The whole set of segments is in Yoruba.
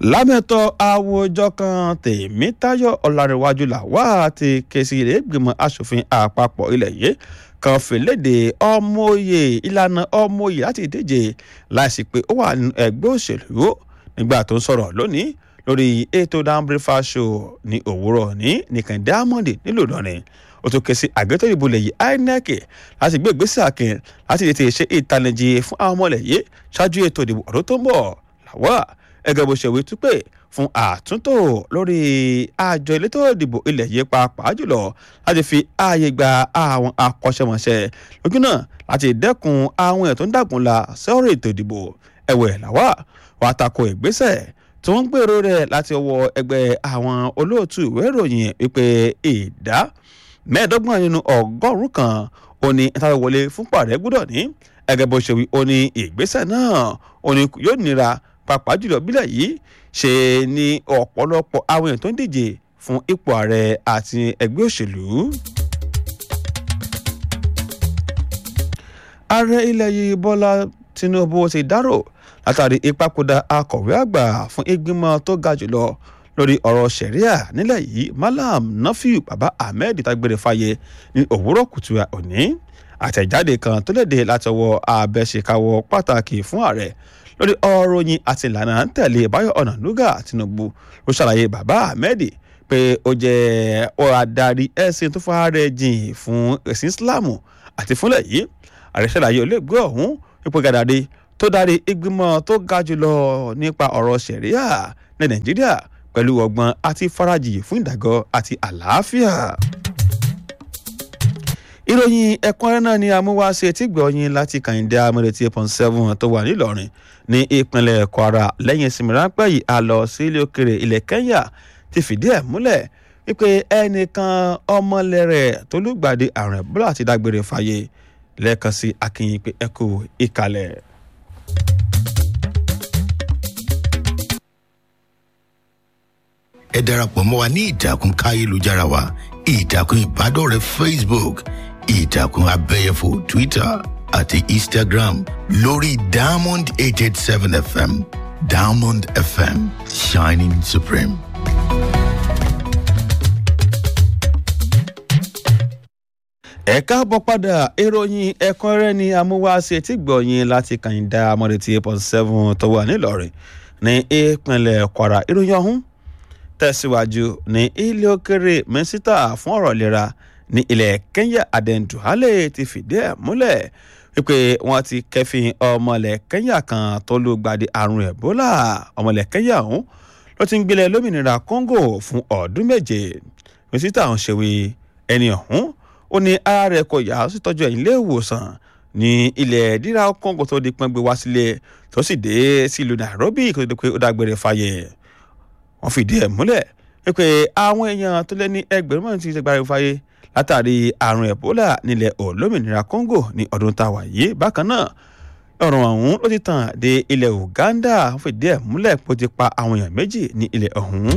lámẹ́tọ̀ àwùjọ kan tèmítayọ̀ ọ̀làríwájú làwà ti ké sí ilé ìgbìmọ̀ asòfin àpapọ̀ ilẹ̀ yìí kan fìlédè ọmọoyè ìlànà ọmọoyè láti díje láìsí pé ó wà nínú ẹgbẹ́ òṣèlú nígbà tó ń sọ̀rọ̀ lónìí lórí ètò down breakfast show ní òwúrọ̀ ní nìkan diamond nílùú ìlọrin ó tún ké sí àgbẹ̀tọ̀ ìbò lẹ̀ yìí inec láti gbé ìgbésẹ̀ akin láti tètè ṣe ìtanijí fún àwọn ọmọ ilẹ̀ yìí ṣáájú ètò ìdìbò ọdún tó ń bọ̀ làwà ẹgẹ bó ṣe wí tú pé fún àtúntò lórí àjọ elétò ìdìbò ilẹ̀ yìí pàápàá jùlọ láti fi ààyè gba àwọn akọ́ṣẹ́mọṣẹ́ lójú náà láti dẹ́kun àwọn èèyàn tó ń dàgùn la sọ́rọ̀ ètò ìdìbò ẹ̀wẹ̀ làwà wàá tako ìgbésẹ̀ tí wọ́n ń gbèrò rẹ̀ láti ọwọ́ ẹgbẹ́ àwọn olóòtú ìwé ìròyìn wípé ìdá mẹ́ẹ̀ẹ́dọ́gbọ̀n nínú ọgọ́rùn-ún kan ó ní ìtàwé wọlé fún pàrẹ́ gbọ́dọ̀ ní ẹgẹ́ bó ṣe wí ó ní ìgbésẹ̀ náà ó ní yóò nira pàápàá jùlọ bílẹ̀ yìí ṣe ní ọ̀pọ̀lọpọ̀ àwọn èèyàn tó ń díje fún ipò ààrẹ àti ẹgbẹ́ òṣèlú. ààrẹ ilẹ̀ yìí bọ́lá tinubu ti dárò látàrí ìpapòdà akọ̀wé àgbà fún ìgbìmọ̀ tó ga jùlọ lórí ọ̀rọ̀ sẹ̀ríà nílẹ̀ yìí malam nafiu baba ahmed tagbere fàyè ní òwúrọ̀ kùtù òní àtẹ̀jáde kan tó léde látọwọ́ abẹ́ṣekáwọ́ pàtàkì fún ààrẹ lórí ọ̀rọ̀ yín àti ìlànà ń tẹ̀lé báyọ̀ ọ̀nànúgà tinubu ló ṣàlàyé baba ahmed pé ó jẹ́ ọ̀rọ̀ adarí ẹ̀sìn tó fara jìn fún ẹ̀sìn islam àti fúnlẹ̀ yìí ààrẹ ṣàlàyé olóògbé ọ̀hún ipò gàdàdé tó darí ìgbìmọ̀ tó ga jùlọ nípa ọ̀rọ̀ sẹ̀ríà ní nàìjíríà pẹ̀lú ọgbọ́n àti farajì fún ìdàgọ́ àti àlàáfíà. ìròyìn ẹ̀kúnrẹ́rẹ́ náà ni amúwáṣe tí gbọ̀ọ́yìn láti kàyíndé amúrètí eight point seven tó wà nílọrin ní ìpínlẹ̀ kwara lẹ́yìn ìsinmi ráńpẹ́ yìí a lọ sí ilé òkèrè ilẹ̀ kenya ti fìdí ẹ̀ múlẹ̀ wípé ẹnìkan ọmọlẹ́rẹ̀ tó lùgbàdì àrùn ẹ̀bùrọ̀ àti dágbére fàyè lẹ́ẹ̀kan sí akínyìn pé ẹ kú ìkàlẹ̀. ẹ darapọ̀ mọ́ wa ní ìtàkùn káyélujára wa ìtàkùn ìbádọ́rẹ̀ẹ́ facebook ìtàkùn abẹ́yẹfò twitter àti instagram lórí diamond eight eight seven fm diamond fm shining supreme. ẹ káàbọ̀ padà ìròyìn ẹ̀kúnrẹ́rẹ́ ni amúwáṣe tí gbọ̀yìn láti kàyìndà amọ̀rètí eight point seven tó wà nílọrin ní ìpínlẹ̀ kwara ìròyìn ọ̀hún tẹ̀síwájú ní ilé òkèrè mínísítà fún ọ̀rọ̀ ìlera ní ilẹ̀ kenya aden duhale ti fìdí ẹ̀ múlẹ̀ wípé wọ́n ti kẹ́fìn ọmọlẹ̀ kenya kan tó ló gbàdé àrùn ebola ọmọlẹ̀ kenya ọ̀hún ló ti ń gbélé lómìnira congo fún ọdún méje mínísítà ọ̀hún ṣèwé ẹni ọ̀hún ó ní ara rẹ̀ kò yá ó sì tọ́jú ẹ̀yìn ilé ìwòsàn ní ilẹ̀ díra congo tó di pọ́n gbé wá sílé tó sì dé sílùú nairobi kó tó di pé ó dágbére fáyé wọ́n fìdí ẹ̀ múlẹ̀ wípé àwọn èèyàn tó lé ní ẹgbẹ̀rún márùn-ún ti ṣe gbára fáyé látàrí àrùn ebola nílẹ̀ olómìnira congo ní ọdún tá a wà yìí bákan náà ọ̀rọ̀ ọ̀hún ló ti tàn dé ilẹ̀ uganda wọ́n fìdí ẹ̀ múlẹ̀ pé ó ti pa àwọn èèyàn méjì ní ilẹ̀ ọ̀hún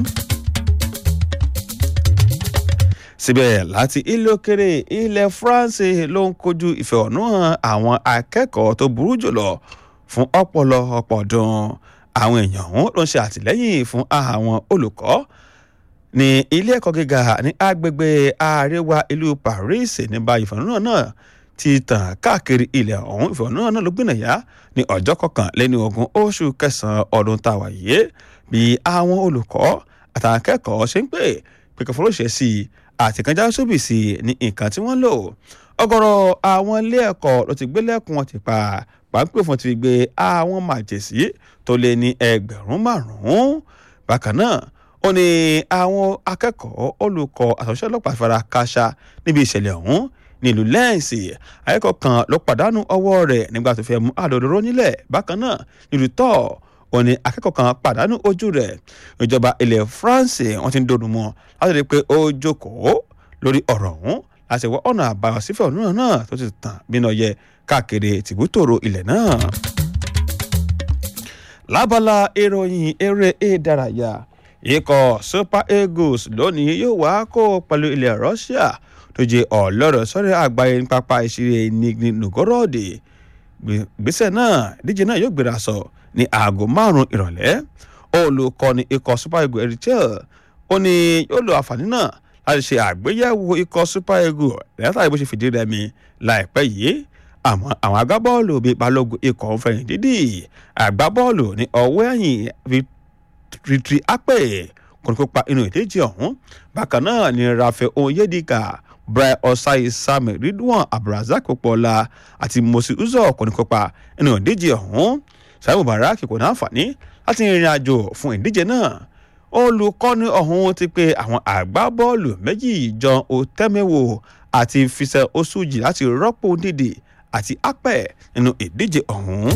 síbẹ̀ láti ilé òkèrè ilẹ̀ france ló ń kojú ìfẹ̀hónúhàn àwọn akẹ́kọ̀ọ́ tó burú jùlọ fún ọ̀pọ̀lọpọ̀ ọdún àwọn èèyàn ọ̀hún ló ń ṣe àtìlẹ́yìn fún àwọn olùkọ́ ní ilé ẹ̀kọ́ gíga ní agbègbè àríwá ìlú paris nígbà ìfẹ̀hónúhàn náà ti tàn káàkiri ilẹ̀ ọ̀hún ìfẹ̀hónúhàn náà ló gbìnàyà ní ọjọ́ kọkànlélẹ́ni ogún oṣù kẹsàn-án ọdún táwa yìí bí àwọn olùkọ́ àtàwọn akẹ́kọ̀ọ́ ṣe ń pè pé kò fọlọ́ṣẹ́ sí i àtìkànjá sóbì sí ní nǹkan tí wọ́n lò ọ̀gọ̀rọ̀ àwọn ilé ẹ̀kọ́ ló ti gbé lẹ́kùn wọn ti pa pàápàá fún ti gbé àwọn màjèsí tó lé ní ẹgbẹ̀rún márùn-ún bákan náà ó ní àwọn akẹ́kọ̀ọ́ olùkọ́ àtúnṣe ọlọ́pàá fara káṣá níbi ìṣẹ̀lẹ̀ ọ̀hún nílùú lẹ́ǹsì akẹ́kọ̀ọ́ kan ló pàdánù ọwọ́ rẹ̀ nígbà tó fẹ́ mú àdòdòró nílẹ̀ bákan náà nílùú tọ́ ó ní akẹ́kọ̀ọ́ kan pàdánù ojú rẹ̀ ìjọba ilẹ̀ france wọ́n ti ń dòdùn mọ́ láti rí i pé ó jókòó lórí ọ̀rọ̀ ọ̀hún láti wọ ọ̀nà àbáyọ sífẹ̀ ọ̀nà náà tó ti tàn bínú ọyẹ káàkiri tìbútòrò ilẹ̀ náà. lábala ìròyìn eré ìdárayá ikọ̀ super eagles lónìí yóò wá kó pẹ̀lú ilẹ̀ russia tó jẹ́ ọlọ́rọ̀ sọ́rẹ́ àgbáyé ní pápá ìṣeré nigni novgorod gbèsè náà ìdíje náà yóò gbéra sọ ní aago márùn-ún ìrọ̀lẹ́ olùkọ́ni ikọ̀ super eagles erichel ó ní yóò lo àǹfààní náà láti ṣe àgbéyẹ̀wò ikọ̀ super eagles lẹ́yìn bó ṣe fìdí rẹmi láìpẹ́ yìí àmọ́ àwọn agbábọ́ọ̀lù bíi balógun ikọ̀ fẹ̀yìn dídì agbábọ́ọ̀lù ní ọwọ́ ẹ̀yìn vitri apẹ̀ kò ní kópa inú ìdíje ọ̀hún bákan náà ni rafael onyedika brian osai sami ridwan abdulrasaq popola àti mosi uzor kò ní kópa inú ìdíje ọ̀hún saimu barak kò ní àǹfààní láti rìnrìn àjò fún ìdíje náà olùkọ́ni ọ̀hún ti pe àwọn àgbábọ́ọ̀lù méjì john otemewo àti fisẹ osuji láti rọ́pò dídì àti apẹ̀ nínú ìdíje ọ̀hún.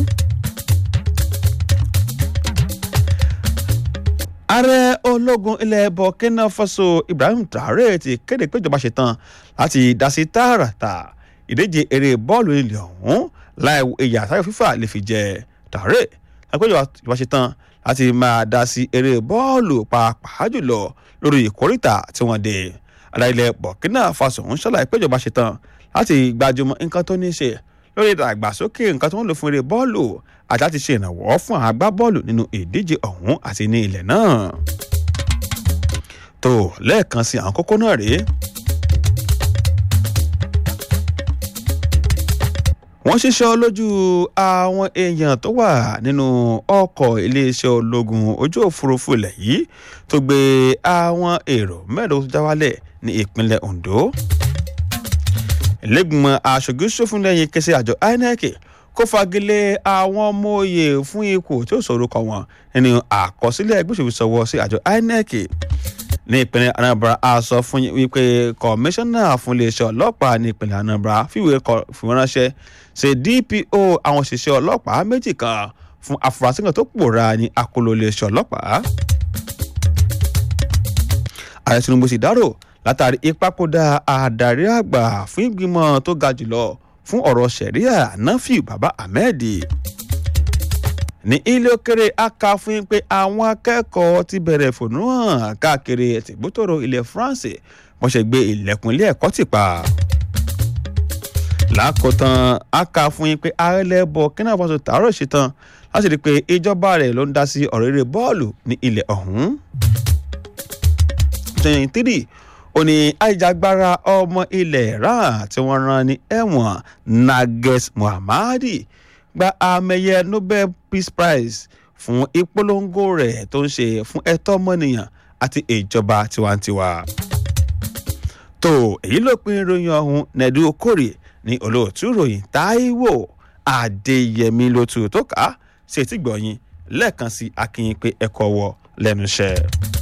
ààrẹ ológun ilẹ̀ burkina faso ibrahim traore ti kéde pé ìjọba ṣetán láti dá sí tààràtà ìdíje eré bọ́ọ̀lù ilẹ̀ ọ̀hún láì ìyà táyọ̀ fífà lè fi jẹ traore lápẹ́ ìjọba ṣetán láti máa dá sí eré bọ́ọ̀lù pàápàá jùlọ lórí ìkórìtà tí wọ́n dé ààrẹ ilẹ̀ burkina faso ń ṣàlàyé pé ìjọba ṣetán láti gbajúmọ̀ nǹkan tó ní í ṣe lórí ìdàgbàsókè nǹkan tó ń lò fún eré bọ́ọ̀lù àti láti ṣe ìrànwọ́ fún àwọn agbábọ́ọ̀lù nínú ìdíje ọ̀hún àti ní ilẹ̀ náà. tó lẹ́ẹ̀kan sí àwọn kókó náà rèé. wọ́n ṣiṣẹ́ lójú àwọn èèyàn tó wà nínú ọkọ̀ iléeṣẹ́ ológun ojú òfurufú ilẹ̀ yìí tó gbé àwọn èrò mẹ́rin tó já wálẹ̀ ní ìpínlẹ̀ ondo lẹ́gbìmọ̀ aṣojú ṣòfin lẹ́yìn kẹsẹ̀ àjọ inec kó fagilé àwọn ọmọ òye fún ipò tí ó sọ̀rọ̀ kọ wọn nínú àkọsílẹ̀ ẹgbẹ́ òṣèlú sọ̀wọ́ sí àjọ inec ní ìpínlẹ̀ anambra a sọ fún wípé kọmíṣánná fún iléeṣẹ́ ọlọ́pàá ní ìpínlẹ̀ anambra fìwé fìwọ́nránṣẹ́ ṣe dpo àwọn òṣìṣẹ́ ọlọ́pàá méjì kan fún afurasí kan tó pòórá ní akóló iléeṣẹ́ ọlọ́pàá ààrẹ tinubu sì dárò látàrí ìpapòdà àdarí àgbà fún ìgbìmọ̀ tó ga jùlọ fún ọ̀rọ̀ sẹ̀ríà nafiu baba ahmed ní ilé òkèrè aka fún yín pé àwọn akẹ́kọ̀ọ́ ti bẹ̀rẹ̀ fònú hàn káàkiri tìgbótòrò ilẹ̀ france wọ́n ṣe gbé ilẹ̀kùn ilé ẹ̀kọ́ tì pa. lákòótán aka fún yín pé ààrẹ burkina faso tààrọ̀ ṣetán láti rí i pé ìjọba rẹ̀ ló ń dá sí ọ̀rọ̀ eré bọ́ọ̀lù ní ilẹ̀ ọ̀hún. twenty three ó ní àìjàgbara ọmọ ilẹ̀ iran tí wọ́n rán ní ẹ̀wọ̀n nages muhammadi gba àmẹyẹ nobel peace prize fún ìpolongo rẹ̀ tó ń ṣe fún ẹ̀tọ́ ọmọnìyàn àti ìjọba tiwantiwa. tó èyí ló pin ìròyìn ọ̀hún nẹ̀dú okòrè ní olóòtú ìròyìn táíwò adéyẹmí ló tu tó kà á sí etí gbọ̀nyìn lẹ́ẹ̀kan sí akínyìn pé ẹ̀kọ́ wọ lẹ́nu iṣẹ́.